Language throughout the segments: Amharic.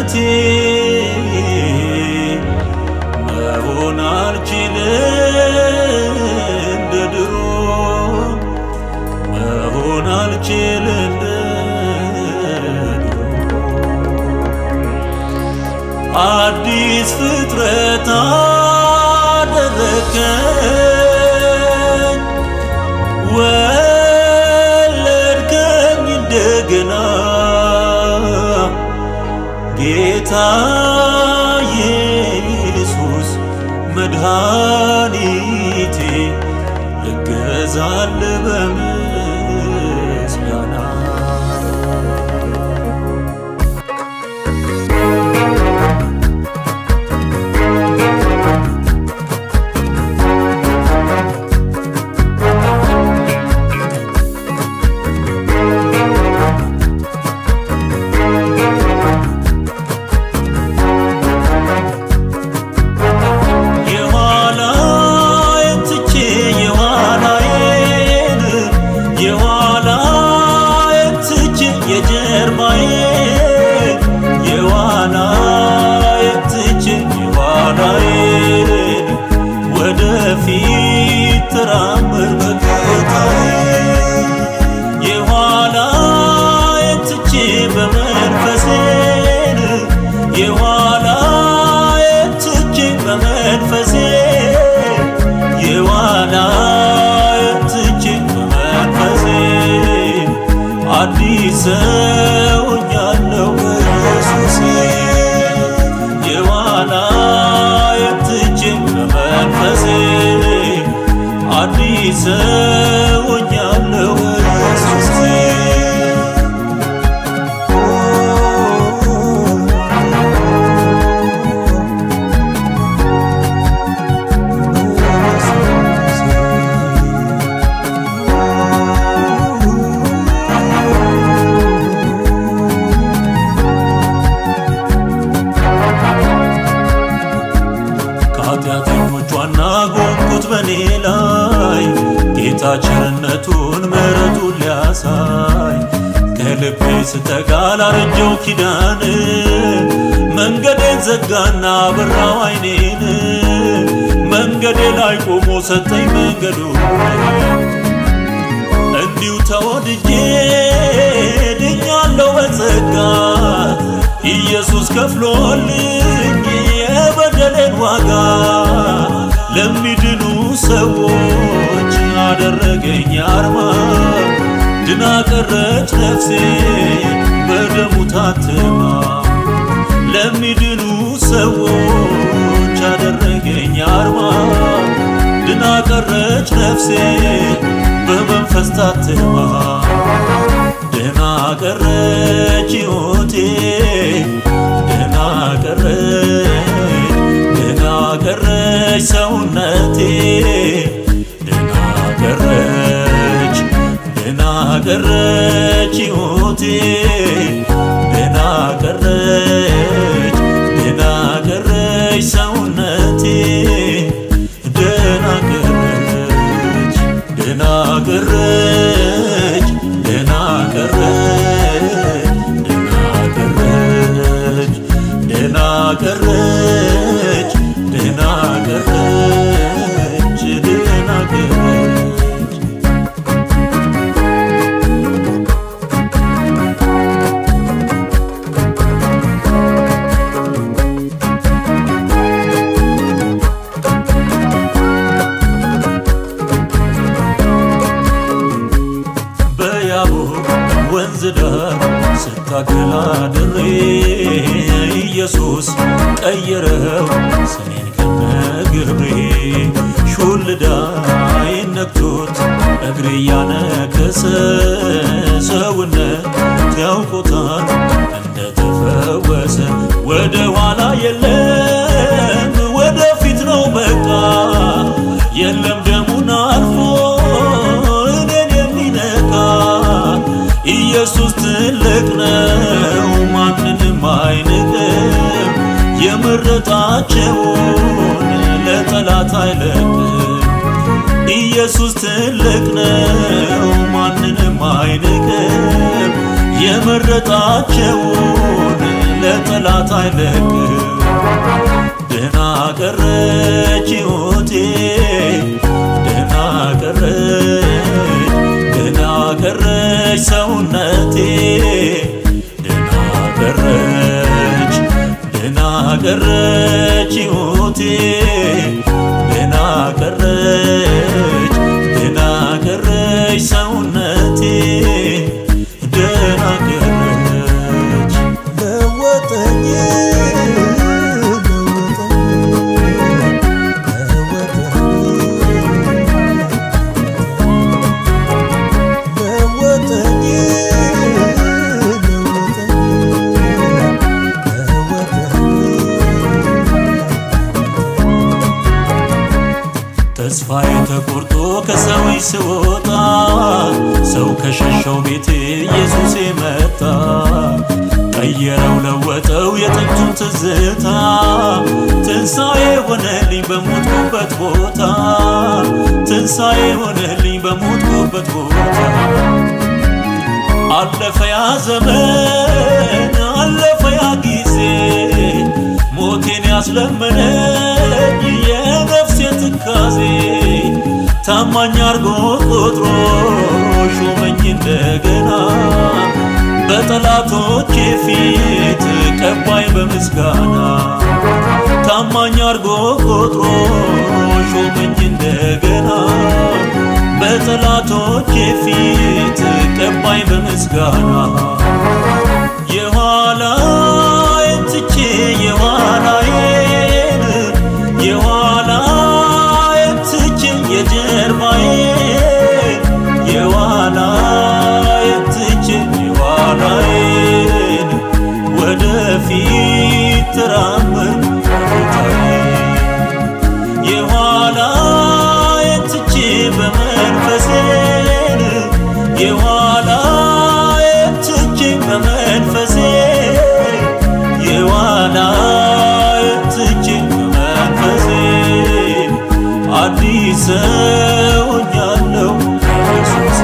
ሰውነቴ መሆን አልችልም እንደ ድሮ መሆን አልችል እንደ ድሮ አዲስ ፍጥረት አደረከኝ ወለድከኝ እንደገና ጌታ ኢየሱስ መድኃኒቴ እገዛል በምስጋና የኋላዬን ትቼ የኋላዬን የኋላዬን ትቼ የጀርባዬን የኋላዬን ትቼ የኋላዬን ወደፊት ተራመድ በጌታዬ የኋላዬን ትቼ በመንፈሴን የኋላዬን ትቼ በመንፈሴ የኋላዬን ትቼ በመንፈሴ አዲስ ሰው ሆኛለሁ በኢየሱሴ የኋላዬን ትቼ በመንፈሴ አዲስ ሰው ሆኛለሁ በኢየሱሴ ከኃጢአተኞች ዋና ጎንኩት በኔ ላይ ጌታ ቸርነቱን ምሕረቱን ሊያሳይ ከልቤ ስተጋ ላረጀው ኪዳን መንገዴን ዘጋና በራው አይኔን መንገዴ ላይ ቆሞ ሰጠኝ መንገዱ እንዲሁ ተወድጄ ድኛለሁ በጸጋ ኢየሱስ ከፍሎልኝ የበደሌን ዋጋ ለሚድኑ ሰዎች አደረገኝ አርማ ድና ቀረች ነፍሴ በደሙ ታትማ ለሚድኑ ሰዎች አደረገኝ አርማ ድና ቀረች ነፍሴ በመንፈስ ታትማ ደና ቀረች ሕይወቴ ደና ቀረች ደና ቀረች ሰውነቴ ደና ቀረች ደና ቀረች ሕይወቴ ደና ቀረች ደና ቀረች ሰውነቴ ደና ቀረች ደና ቀረች ደና ቀረች ደና ቀረች ደና ቀረች ደና ቀረች ደና ቀረች በያቦቅ ወንዝ ዳር ስታገላ ድሬ ኢየሱስ ቀየረው ስሜን ከነግብሬ ሹልዳ ነክቶት እግሬ ያነከሰ ሰውነት ያውቆታል እንደተፈወሰ ወደ ኋላ የለም ወደፊት ነው በቃ የለም ደሙን አልፎ እኔን የሚነካ ኢየሱስ ትልቅ ነው ማንንም አይንቅም የመረጣቸውን ለጠላት አይለቅም ኢየሱስ ትልቅ ነው ማንንም አይንቅም የመረጣቸውን ለጠላት ለጠላት አይለቅ ደህና ቀረች ሕይወቴ ደህና ቀረች ደህና ቀረች ሰውነቴ ደህና ቀረች ደህና ቀረች ሕይወቴ ደህና ቀረች ደህና ቀረች ሰውነቴ ደህና ቀረች ለወጠኝ ለወጠኝ ተስፋዬ ተቆርጦ ከሰዎች ስወጣ ሰው ከሸሸው ቤቴ ኢየሱስ መጣ ቀየረው ለወጠው የጥንቱን ትዝታ ትንሣኤ ሆነልኝ በሞትኩበት ቦታ ትንሣኤ ሆነልኝ በሞትኩበት ቦታ አለፈ ያ ዘመን አለፈ ያ ጊዜ ሞቴን ያስለመነኝ የነፍሴ ትካዜ ታማኝ አርጎ ቆጥሮ ሾመኝ እንደገና በጠላቶቼ ፊት ቀባይ በምስጋና ታማኝ አርጎ ቆጥሮ ሾመኝ እንደገና በጠላቶቼ ፊት ቀባይ በምስጋና የኋላዬን ትቼ የኋላዬን የኋላዬን ትቼ የጀርባዬን የኋላዬን ትቼ የኋላዬን ወደፊት ተራመድኩ ጌታዬ የኋላዬን ትቼ በመንፈሴን የኋላዬን ትቼ በመንፈሴ የኋላዬን ትቼ በመንፈሴ አዲስ ሰው ሆኛለሁ ኢየሱሴ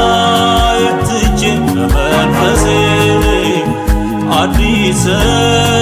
የኋላዬን ትቼ በመንፈሴ አዲስ ሰው